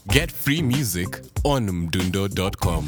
Get free music on mdundo.com.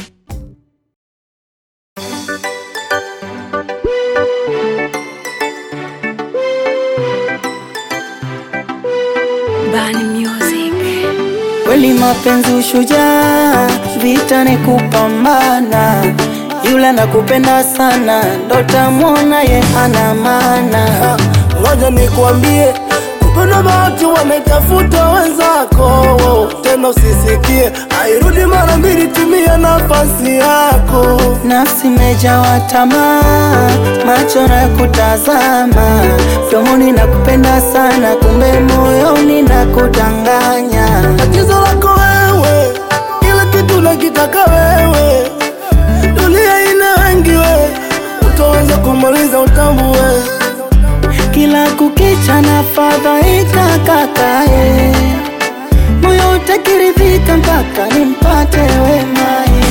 Bani Music. Kweli mapenzi ushujaa, vita ni kupambana. Yule nakupenda sana, ndo tamwona ye ana maana. Ngoja nikwambie, kupenda bahati wametafuta wenzako, tena usisikie, hairudi mara mbili, tumia nafasi yako. Nafsi imejawa tamaa, macho na kutazama, mdomoni nakupenda sana, kumbe moyoni nakudanganya. Tatizo lako wewe, kila kitu nakitaka wewe, dunia ina wengi we, utaweza kumaliza utambue. Kila kukicha na fadhaika kakae, moyo utakiridhika mpaka nimpate wemae.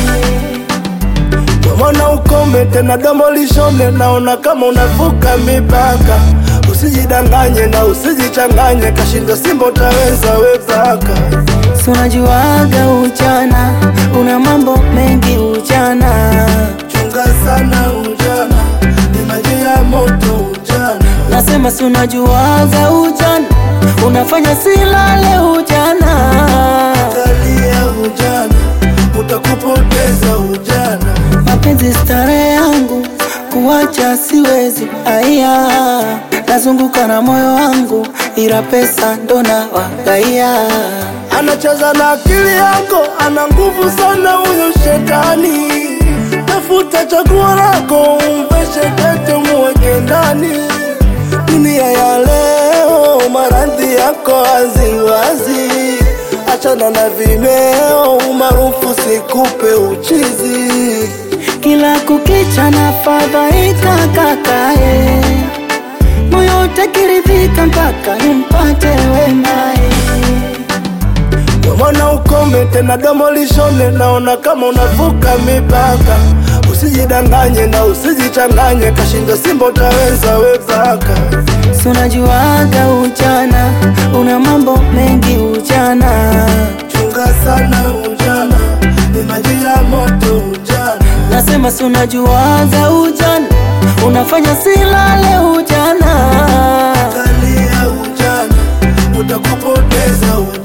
Mwana ukome tena domo lishone, naona kama unavuka mipaka. Usijidanganye na usijichanganye, kashinda simba utaweza wezaka. Si unajuaga ujana, una mambo mengi ujana. Chunga sana ujana, ni maji ya moto ujana. Nasema si unajuaga ujana, unafanya silale ujana. Angalia ujana, utakupoteza ujana. Mapenzi starehe yangu, kuwacha siwezi. Aya, nazunguka na moyo wangu, ila pesa ndo na wagaia. Anacheza na akili yako, ana nguvu sana huyo shetani. Tafuta chaguo lako, umveshe tete, muweke ndani. Dunia ya leo, maradhi yako waziwazi. Achana na vimeo, umaarufu sikupe uchizi. Kila kukicha na fadhaika kakae, moyo utakiridhika mpaka nimpate wemae. Mwana ukome tena domo lishone, naona kama unavuka mipaka. Usijidanganye na usijichanganye, kashinda simba utaweza wezaka. Si unajuaga ujana, una mambo mengi ujana. Chunga sana ujana, ni maji ya moto ujana. Nasema si unajuaga ujana, unafanya silale ujana. Angalia ujana, utakupoteza ujana.